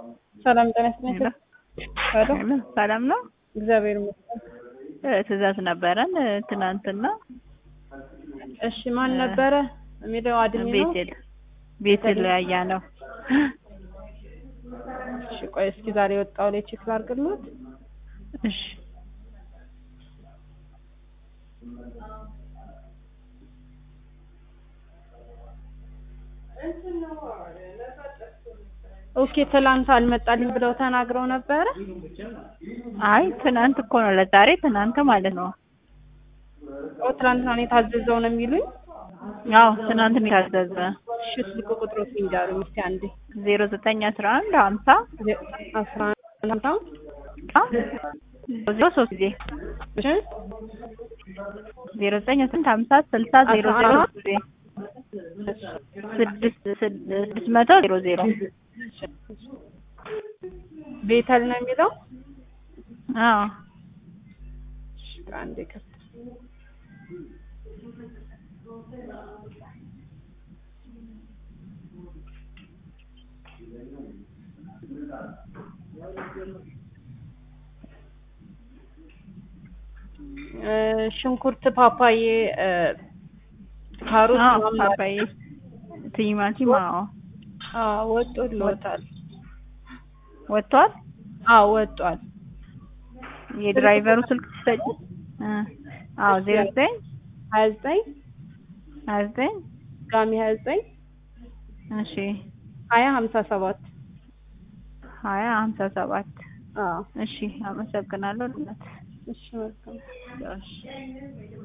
ሰላም ጤና ይስጥልኝ። ሄሎ ሰላም ነው። እግዚአብሔር ይመስገን። ትእዛዝ ነበረን ትናንትና። እሺ ማን ነበረ የሚለው አድሜ ነው? ቤቴል ቤቴል ያያ ነው። እሺ ቆይ እስኪ ዛሬ የወጣው ላይ ቼክ ላድርግልዎት። እሺ ኦኬ ትላንት አልመጣልኝ ብለው ተናግረው ነበረ። አይ ትናንት እኮ ነው ለዛሬ ትናንት ማለት ነው። ኦ ትላንትና ነው የታዘዘው ነው የሚሉኝ። አዎ ትናንት ነው የታዘዘ። እሺ ስልክ ቁጥሮት ይንገሩኝ እስኪ አንዴ። ዜሮ ዘጠኝ አስራ አንድ ሀምሳ አስራ አንድ ሀምሳ ዜሮ ሶስት ጊዜ እሺ ዜሮ ዘጠኝ ስንት ሀምሳ ስልሳ ዜሮ ዜሮ ሶስት ጊዜ ስድስት ስድስት መቶ ዜሮ ዜሮ ቤተል ነው የሚለው። አዎ እሺ አንዴ ከፍ ሽንኩርት፣ ፓፓዬ፣ ካሮት አዎ ምናምን ፓፓዬ ቲማቲም አዎ አዎ ወጥቶልዎታል። ወጥቷል። አዎ ወጥቷል። የድራይቨሩ ስልክ ትሰጪ? አዎ ዜሮ ዘጠኝ ሀያ ዘጠኝ ሀያ ዘጠኝ ጋሚ ሀያ ዘጠኝ እሺ ሀያ ሀምሳ ሰባት ሀያ ሀምሳ ሰባት አዎ እሺ አመሰግናለሁ። እናት እሺ መልካም እሺ